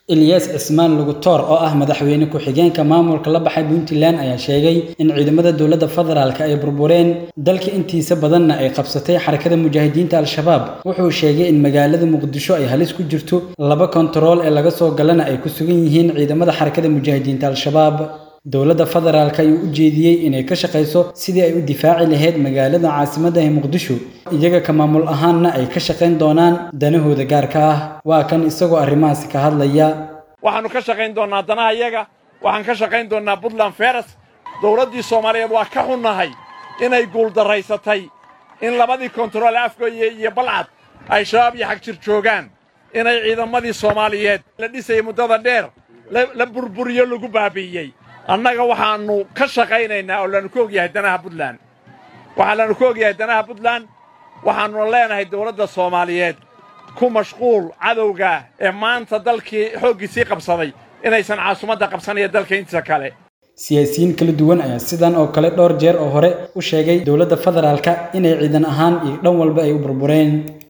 Ilyas Cismaan Lugutoor oo ah madaxweyne ku-xigeenka maamulka la baxay Puntland ayaa sheegay in ciidamada dowladda federaalka ay burbureen dalka intiisa badanna ay qabsatay xarakada mujaahidiinta Al-Shabaab wuxuu sheegay in magaalada Muqdisho ay halis ku jirto laba kontarool ee laga soo galana ay ku sugan yihiin ciidamada xarakada mujaahidiinta Al-Shabaab dowladda federaalka ayuu u jeediyey inay ka shaqeyso sidii ay u difaaci lahayd magaalada caasimadda ee Muqdisho iyaga ka maamul ahaanna ay ka shaqeyn doonaan danahooda gaarka ah waa kan isagoo arrimahaasi ka hadlaya waxaannu ka shaqayn doonnaa danaha iyaga waxaan ka shaqayn doonnaa puntland feres dowladdii soomaaliyeed waa ka xunnahay inay guuldarraysatay in labadii kontarool afgooye iyo balcad ay shabaab iyo xagjir joogaan inay ciidamadii soomaaliyeed la dhisayay muddada dheer la burburiyo lagu baabi'iyey annaga waxaannu ka shaqaynaynaa oo laannu ka ogyahay danaha puntland waxaa laannu ka ogyahay danaha puntland waxaannuna leenahay dowladda soomaaliyeed ku mashquul cadowga ee maanta dalkii xooggiisii qabsaday inaysan caasimadda qabsanaya dalka intiisa kale siyaasiyiin kala duwan ayaa sidan oo kale dhowr jeer oo hore u sheegay dowladda federaalka inay ciidan ahaan iyo dhan walba ay u burbureen